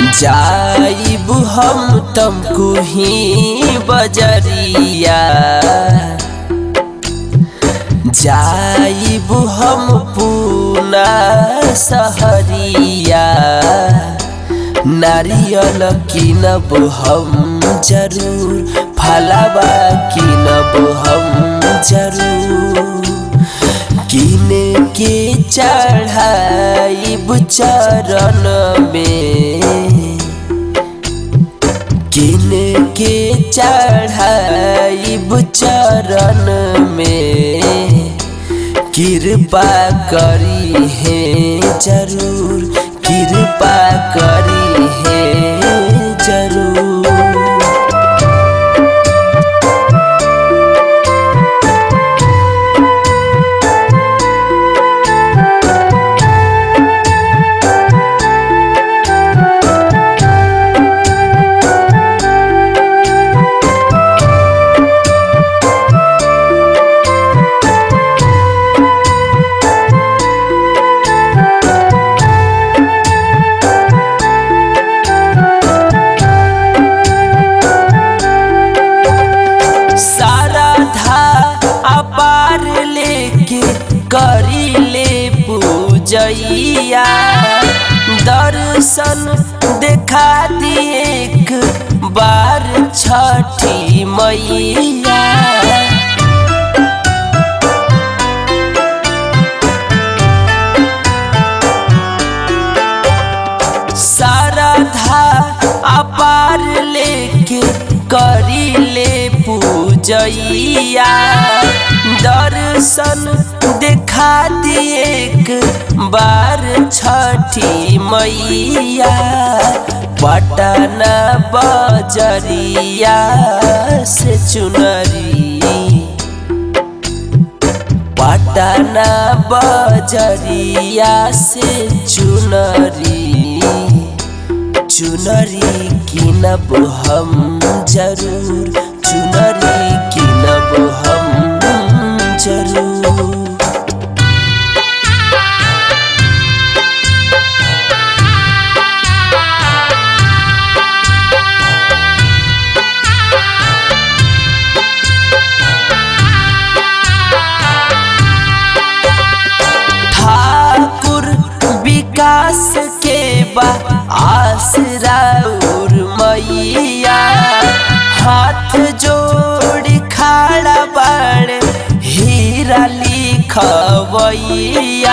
जाइब हम तुमको ही बजरिया जाइब हम पूना सहरिया नारियल किनब हम जरूर फलाबा किनब हम जरूर किने के चढ़ाइब चरण में किने के चढ़ाइब चरण में कृपा करी है जरूर कृपा करी है जरूर साराधा अपार लेके करी ले पूजैया दर्शन देखा दिए एक बार छठी मैया साराधा अपार लेके करी ले पूजैया दर्शन देखा दिए एक बार छठी मैया पटना बजरिया से चुनरी पटना बजरिया से चुनरी चुनरी किनब हम जरूर चुनरी किनब हम जरूर ठाकुर विकास के बा आसरा और मैया हाथ जोड़ खड़ा बाड़ हीरा लिखवैया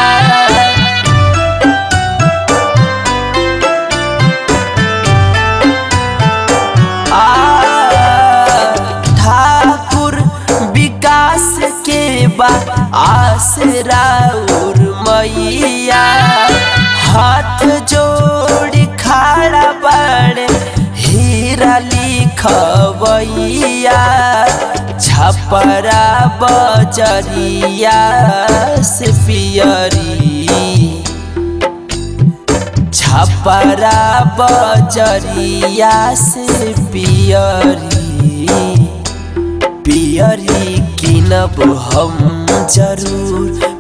आ ठाकुर विकास के बा आसरा और मैया हाथ जोड़ खड़ा बड़ हीरा लिखवैया छपरा बजरिया से पियरी छपरा बजरिया से पियरी पियरी किनब हम जरूर